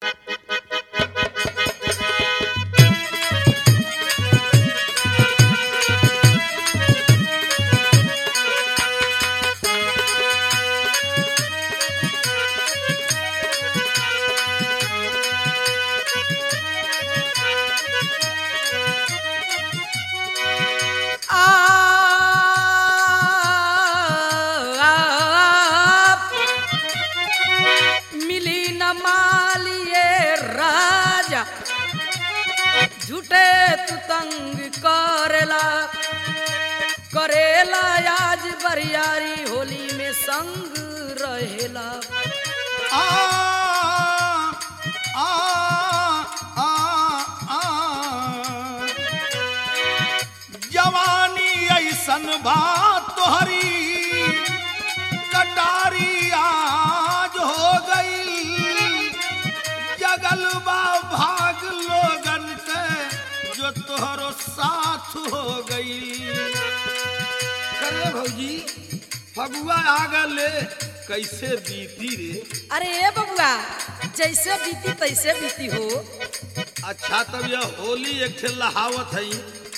झूठे तू तंग करेला करेला आज बरियारी होली में संग रहेला आ आ आ आ जवानी ऐसन बात तोहरी कटारी आज हो गई जगल बा भाग लोगन के जो तोहरो साथ हो गई करे भौजी फगुआ आ गले कैसे बीती रे अरे ए बबुआ जैसे बीती तैसे बीती हो अच्छा तब यह होली एक ठे लहावत है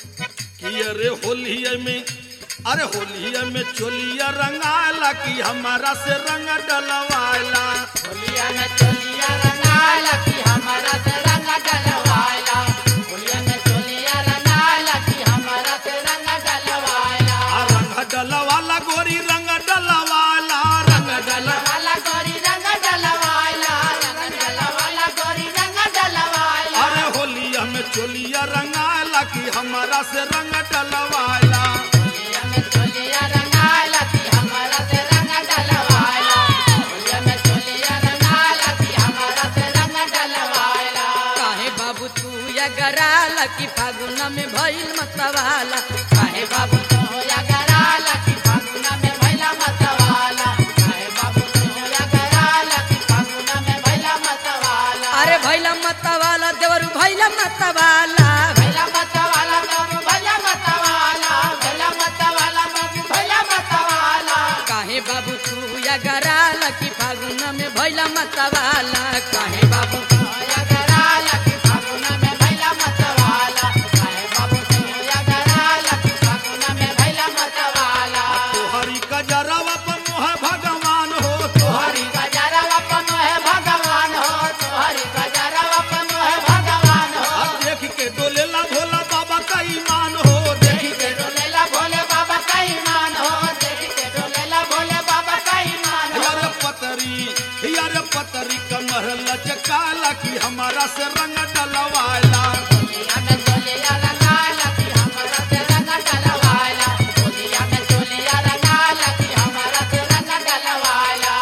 कि अरे होली में अरे होली में चोलिया रंगाला कि हमारा से रंग डलवाला होलिया में चोलिया रंगाला कि हमारा से रंग डलवाला होलिया में चोलिया रंगाला कि हमारा से रंग डलवाला आ रंग डलवाला गोरी रंग डलवाला रंग डल वाला गोरी रंग डलवाला रंग डलवाला गोरी रंग डलवाला अरे होलिया में चोलिया रंगाला कि हमारा से रंग डलवाला होलिया में चोलिया रंगाला कि हमारा से रंग डलवाला होलिया में चोलिया रंगाला कि हमारा से रंग डलवाला काहे बाबू तू या गराला कि फागुन में भइल मतवाला काहे बाबू बाबू तो या कराला कि फागुन में भैला मतवाला काहे बाबू तो या कराला कि फागुन में भैला मतवाला अरे भैला मतवाला देवरू भैला मतवाला भैला मतवाला बाबू भैला मतवाला भैला मतवाला बाबू भैला मतवाला काहे बाबू तू या गराला कि फागुन में भैला मतवाला काहे बाबू तो या कराला कि फागुन में भैला मतवाला काहे बाबू तो या कराला कि फागुन में भैला मतवाला तोहरी कजरवा पर मोह भगवान हो तोहरी तोहरी गजरवा पनो है भगवान हो तोहरी गजरवा पनो है भगवान हो अब देख के डोलेला भोला बाबा का ईमान हो देख देखी के डोलेला भोले बाबा का ईमान हो देखी के डोलेला भोले बाबा का ईमान हो यार पतरी यार पतरी कमर लचकाला कि हमारा से रंग डलवाला होलिया में डोलिया रंगाला कि हमारा से रंग डलवाला होलिया में डोलिया रंगाला कि हमारा से रंग डलवाला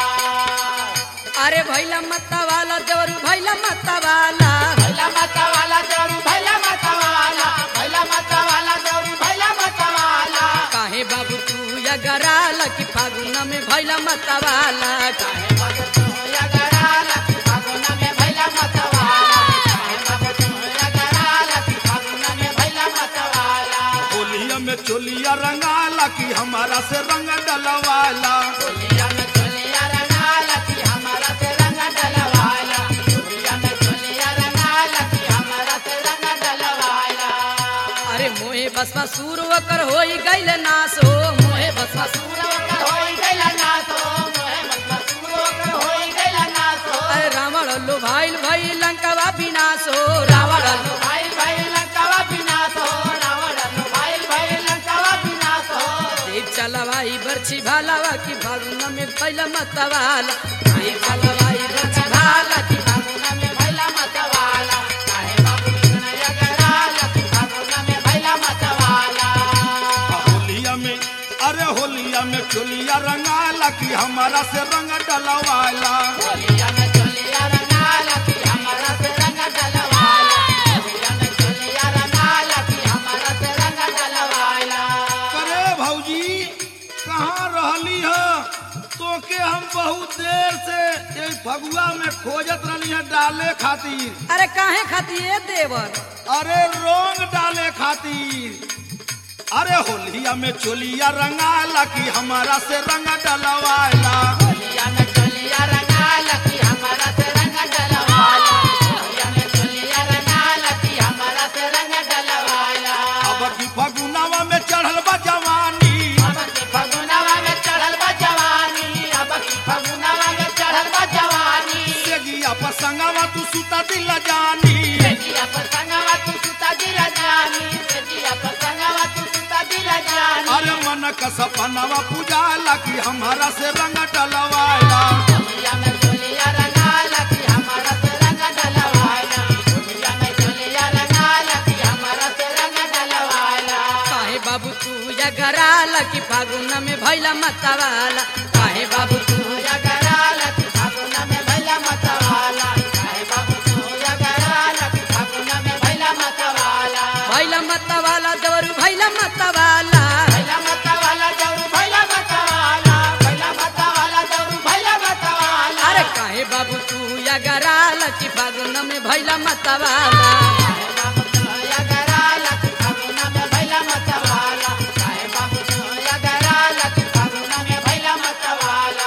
अरे भैला मतवाला देवरू भैला मतवाला भैला माता वाला दौड़ू भैला माता वाला भैला माता वाला दौड़ू भैला माता वाला काहे बाबू तू या गराला कि फागुन में भैला मतवाला काहे काहे बाबू तू या गराला कि फागुन में भैला माता वाला काहे बाबू तू या गराला कि फागुन में भैला माता वाला होलिया में चोलिया रंगाला कि हमारा से रंग डलवाला होलिया में चोलिया रंगाला कि हमारा से रंग डलवाला होलिया में चोलिया रंगाला कि हमारा से रंग डलवाला अरे मोहे बसवा सूर ओकर होई गइल नास हो मोहे बसवा सूर सूरवकर होई गइला नासो मोहे मतलब सूरवकर होई गइला नासो अरे रावण लो भाईल भई लंकवा विनाश हो रावण रावण लो भाई भाई लंकावा विनाश हो रावण भाई भाई लंकावा विनाश हो देव चलवाई बरछी भालावा कि फागुन में भैला मतवाला देव चलवाई बरछी भाला कि फागुन में भैला मतवाला काहे बाबू कृष्ण जगराला फागुन में भैला मतवाला होलिया में अरे होलिया में चोलिया रंगाला कि हमारा से रंग डलवाला होलिया में चोलिया रंगाला कि हमारा से रंग डलवाला होलिया में चोलिया रंगाला कि हमारा से रंग डलवाला करे भौजी कहाँ रहली है तोके हम बहुत देर से ये फगुआ में खोजत रहली है डाले खातिर अरे काहे खाती ए देवर अरे रोंग डाले खातिर अरे होलिया में चोलिया रंगाला कि हमारा से रंग डलवाला होलिया में चोलिया रंगाला कि हमारा से रंग डलवाला पसंगवा तू सुता दिल जानी सेजिया पसंगवा तू सुता दिला जानी सेजिया पसंगवा तू सुता दिला जानी अरे मन का सपनवा पूजाला कि हमारा से रंग डलवाला होलिया में चोलिया रंगाला कि हमारा से रंग डलवाला होलिया में चोलिया रंगाला कि हमारा से रंग डलवाला काहे बाबू तू या गराला कि फागुन में भैला मतवाला काहे बाबू तू या गराला कि फागुन में भैला मतवाला काहे बाबू तू या गराला कि फागुन में भैला मतवाला भैला मतवाला देवरू भैला मतवाला भैला मतवाला जरूर भैला मतवाला भैला मतवाला जरूर भैला मतवाला अरे काहे बाबू तू या गराला कि फागुन में भैला मतवाला काहे बाबू तू या गराला कि फागुन में भैला मतवाला काहे बाबू तू या गराला कि फागुन में भैला मतवाला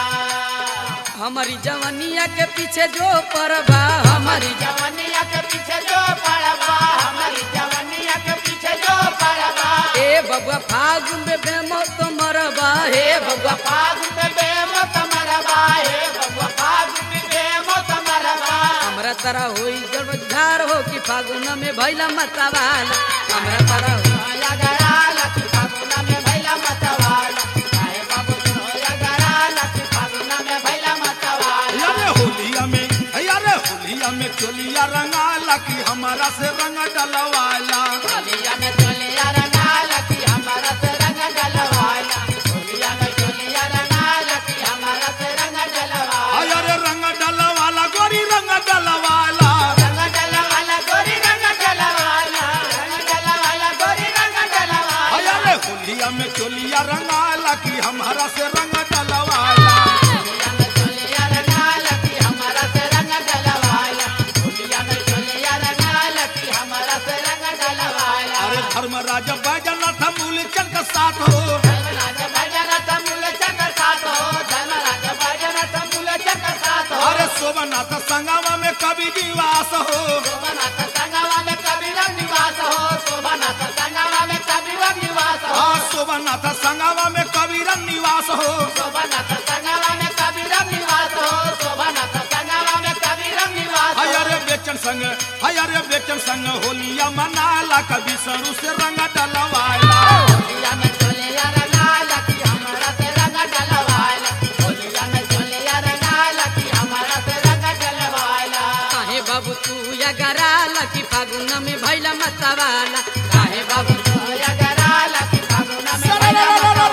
हमारी जवनिया के पीछे जो परबा हमारी जवनिया के पीछे जो पड़बा हमारी जवनिया के पीछे जो पड़बा ए बबुआ फागुन में बेमो तो मरबा हे बबुआ फागुन में बेमत मरबा हे बबुआ फागुन में बेमत मरबा हमरा तरह होई जड़धार हो कि फागुन में भैला मतवाला हमरा तरह होई या गराला कि फागुन में भैला मतवाला काहे बाबू तू या गराला कि फागुन में भैला मतवाला यारे होलिया में यारे होलिया में चोलिया रंगाला कि हमारा से रंग डलवाला होलिया में चोलिया रंगाला कि हमारा से रंग डलवाला होलिया में चोलिया रंगाला कि हमारा से रंग डलवाला यारे रंग डलवाला गोरी रंग डलवाला रंग डलवाला गोरी रंग डलवाला रंग डलवाला गोरी रंग डलवाला यारे होलिया में चोलिया रंगाला कि हमारा से रंग डलवाला होलिया में चोलिया रंगाला कि हमारा से रंग डलवाला होलिया में चोलिया रंगाला कि हमारा से रंग डलवाला अरे धर्मराज बैजनाथ मूलचंद का साथ हो धर्मराज भजन तमुल चक साथ हो धर्मराज भजन तमुल चक साथ हो अरे शोभनाथ संगमा में कवि निवास हो शोभनाथ संगमा में कबीर निवास हो शोभनाथ संगमा में कबीर निवास हो हाँ शोभनाथ संगमा में कबीर निवास हो शोभनाथ संगमा में कबीर निवास हो शोभनाथ संगमा में कबीर निवास हो हयरे बेचन संग हयरे बेचन संग होलिया मनाला कवि सरू से रंग डलवाला होलिया में चोलिया रंगाला कि हमारा से रंग डलवाला होलिया में चोलिया रंगाला कि हमारा से रंग डलवाला काहे बाबू तू या गराला कि फागुन में भैला मतवाला काहे बाबू तू होया गराला कि फागुन में भैला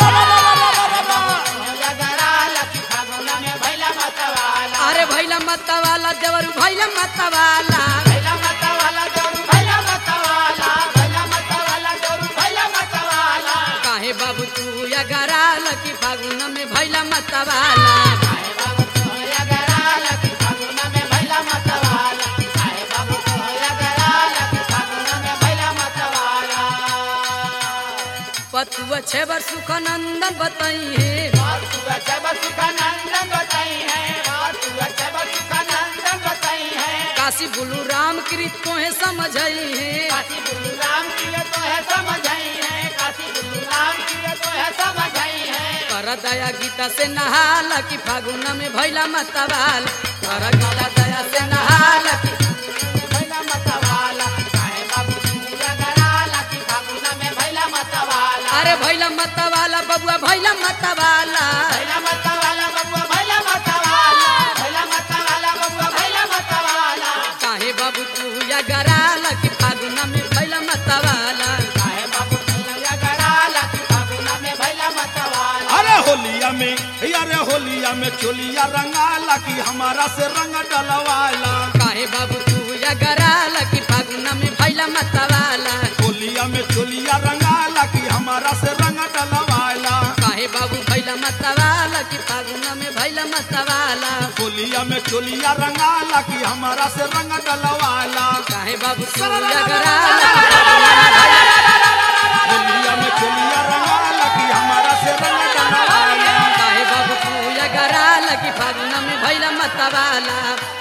मतवाला होया गराला कि फागुन में भैला मतवाला अरे भैला मतवाला देवरू भैला मतवाला भैला मतवाला जोरू भैला मतवाला भैला मतवाला जोरू भैला मतवाला काहे बाबू तू या गराला कि फागुन में भैला मतवाला काहे बाबू तू होया गराला कि फागुन में भैला मतवाला काहे बाबू तू होया गराला कि फागुन में भैला मतवाला पतुआ छेबर सुखनंदन बताई है बात तू जब सुखानंदन बताई है बात तू जब सुखानंदन बताई है काशी बुलू राम कृत को है समझई है काशी गुरु राम की ये तो है समझाई है काशी गुरु राम की ये तो है समझाई है कर दया गीता से नहाला कि फागुन में भैला मतवाला कर गीता दया से नहाला कि भैला मतवाला काहे बाबू पूजा कराला कि फागुन में भैला मतवाला अरे भैला मतवाला बबुआ भैला मतवाला भैला मतवाला बबुआ भैला मतवाला भैला मतवाला बबुआ भैला मतवाला काहे बाबू तू या गराला कि फागुन में भैला मतवाला काहे बाबू पूजा कराला कि फागुन में भैला मतवाला अरे होलिया में अरे होलिया में चोलिया रंगाला कि हमारा से रंग डलवाला काहे बाबू तू या गराला कि फागुन में भैला मतवाला होलिया में चोलिया रंगाला कि हमारा से रंग डलवाला काहे बाबू भैला मतवाला कि फागुन में भैला मतवाला होलिया में चोलिया रंगाला कि हमारा से रंग डलवाला काहे बाबू तू या गराला कि फागुन में होलिया में चोलिया रंगाला कि हमारा से रंग डलवाला काहे बाबू तू या गराला कि फागुन में भैला मतवाला